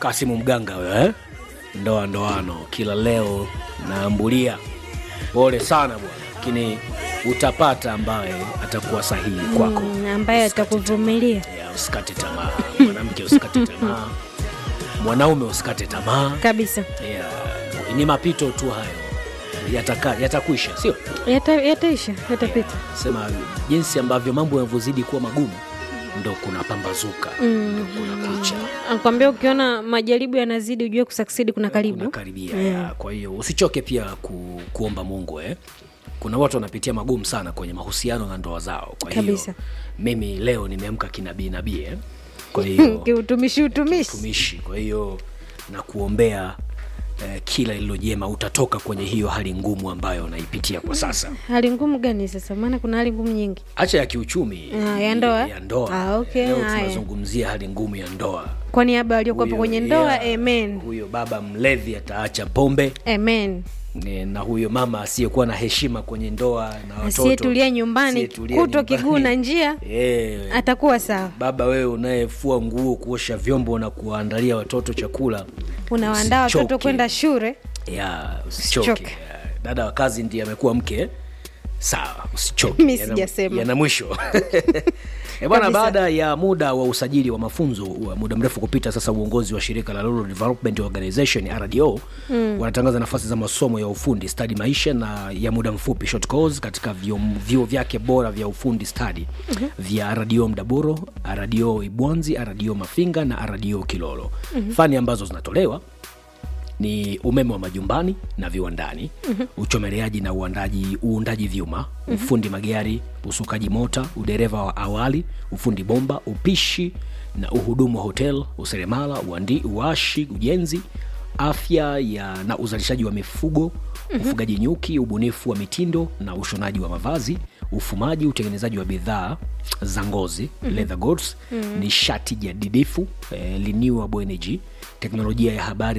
Kasimu Mganga huyo eh? Ndoa ndoano kila leo naambulia. Pole sana bwana, lakini utapata ambaye atakuwa sahihi kwako. Mm, ambaye atakuvumilia Ya, usikate tamaa mwanamke, usikate tamaa mwanaume, usikate tamaa. kabisa. Ya, ni mapito tu hayo, yataka yatakwisha, sio Yata- Yataisha, yatapita. sema jinsi ambavyo mambo yanavyozidi kuwa magumu ndo kuna pambazuka ndo kuna kucha Akwambia ukiona majaribu yanazidi ujue kusaksidi kuna karibu. unakaribia ya. kwa hiyo usichoke pia ku, kuomba mungu eh. kuna watu wanapitia magumu sana kwenye mahusiano na ndoa zao kwa hiyo Kabisa. mimi leo nimeamka kinabii nabii eh. kwa hiyo Kiutumishi utumishi. tumishi kwa hiyo na kuombea eh, kila lililo jema utatoka kwenye hiyo hali ngumu ambayo unaipitia kwa sasa Hali ngumu gani sasa? Maana kuna hali ngumu nyingi. hacha ya kiuchumi Ah, ya ndoa? ya ndoa. Ah, okay, leo haya. tunazungumzia hali ngumu ya ndoa Kwa niaba waliokuwepo Huyo- kwenye ndoa, yeah, amen. huyo baba mlevi ataacha pombe Amen. ne- na huyo mama asiyekuwa na heshima kwenye ndoa na watoto Asiyetulia nyumbani asiyetulia kutwa nyumbani. kiguu na njia Eh, atakuwa sawa. baba wewe unayefua nguo kuosha vyombo na kuwaandalia watoto chakula Unawaandaa watoto usichoke. kwenda shule. ya usichoke Usichoke. Ya, dada wa kazi ndiye amekuwa mke sawa usichoke Mi Yana- sijasema. yana mwisho E bwana, Kabisa. baada ya muda wa usajili wa mafunzo wa muda mrefu kupita, sasa uongozi wa shirika la Rural Development Organization RDO mm. wanatangaza nafasi za masomo ya ufundi stadi maisha na ya muda mfupi short course katika vyuo vyuo vyake bora vya ufundi stadi mm-hmm. vya RDO Mdaboro, RDO Ibwanzi, RDO Mafinga na RDO Kilolo. mm-hmm. fani ambazo zinatolewa ni umeme wa majumbani na viwandani mm-hmm. uchomeleaji na uandaji, uundaji vyuma mm-hmm. ufundi magari usukaji mota udereva wa awali ufundi bomba upishi na uhudumu wa hotel useremala uandi, uashi ujenzi afya ya na uzalishaji wa mifugo mm-hmm. ufugaji nyuki ubunifu wa mitindo na ushonaji wa mavazi ufumaji utengenezaji wa bidhaa za ngozi mm-hmm. leather goods mm-hmm. nishati jadidifu eh, renewable energy teknolojia ya habari